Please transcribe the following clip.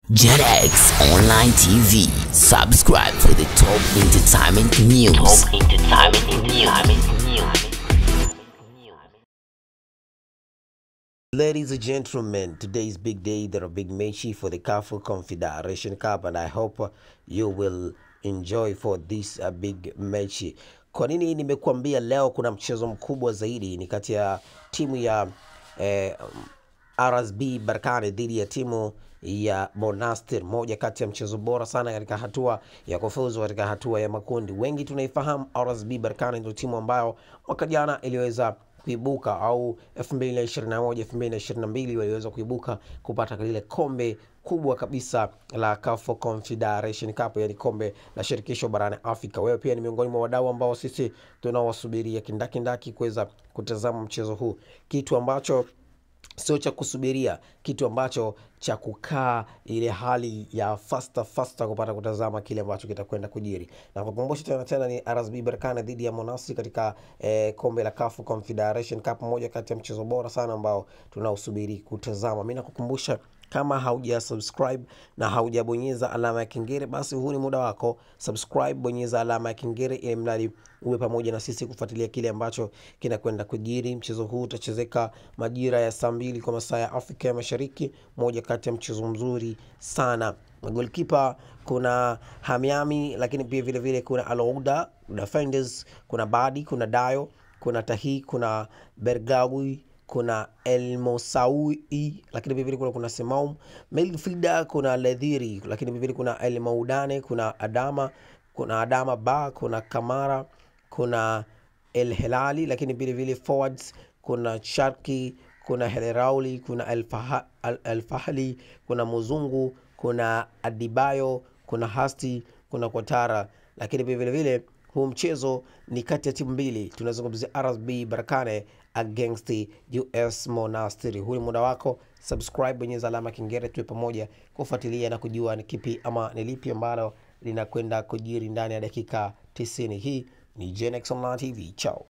JetX Online TV. Subscribe for the top entertainment news. Top entertainment news. Ladies and gentlemen, today is big day. There are big matches for the CAF Confederation Cup, and I hope uh, you will enjoy for this uh, big match. Kwa nini nimekuambia leo kuna mchezo mkubwa zaidi? Ni kati ya timu ya eh, RSB Berkane dhidi ya timu ya Monastir, moja kati ya mchezo bora sana katika hatua ya kufuzu katika hatua ya makundi. Wengi tunaifahamu RSB Berkane ndio timu ambayo mwaka jana iliweza kuibuka au 2021 2022 waliweza kuibuka kupata lile kombe kubwa kabisa la CAF Confederation Cup, yani kombe la shirikisho barani Afrika. Wewe pia ni miongoni mwa wadau ambao sisi tunawasubiria kindakindaki kuweza kutazama mchezo huu, kitu ambacho sio cha kusubiria, kitu ambacho cha kukaa ile hali ya fasta fasta kupata kutazama kile ambacho kitakwenda kujiri. Na kukumbusha tena tena ni RSB Berkane dhidi ya Monastir katika eh, kombe la CAF Confederation Cup, moja kati ya mchezo bora sana ambao tunausubiri kutazama. Mimi nakukumbusha kama hauja subscribe na haujabonyeza alama ya kengele, basi huu ni muda wako. Subscribe, bonyeza alama ya kengele ili mradi uwe pamoja na sisi kufuatilia kile ambacho kinakwenda kujiri. Mchezo huu utachezeka majira ya saa mbili kwa masaa ya Afrika ya Mashariki, moja kati ya mchezo mzuri sana. Golkipa kuna Hamiami, lakini pia vile vile kuna Alouda defenders, kuna Badi, kuna Dayo, kuna Tahi, kuna Bergawi kuna El Mosaui, lakini vivile kuna, kuna Semaum midfielder, kuna Ledhiri, lakini vivile kuna El Maudane, kuna Adama, kuna Adama Ba, kuna Kamara, kuna El Helali, lakini vile vile forwards kuna Sharki, kuna Helerauli, kuna El Faha- Al- El Fahli, kuna Muzungu, kuna Adibayo, kuna Hasti, kuna Kotara, lakini pia vile vile huu mchezo ni kati ya timu mbili, tunazungumzia RSB Berkane against US Monastir. Huu ni muda wako, subscribe, bonyeza alama ya kengele, tuwe pamoja kufuatilia na kujua ni kipi ama ni lipi ambalo linakwenda kujiri ndani ya dakika 90. Hii ni Gen X Online TV. Chao.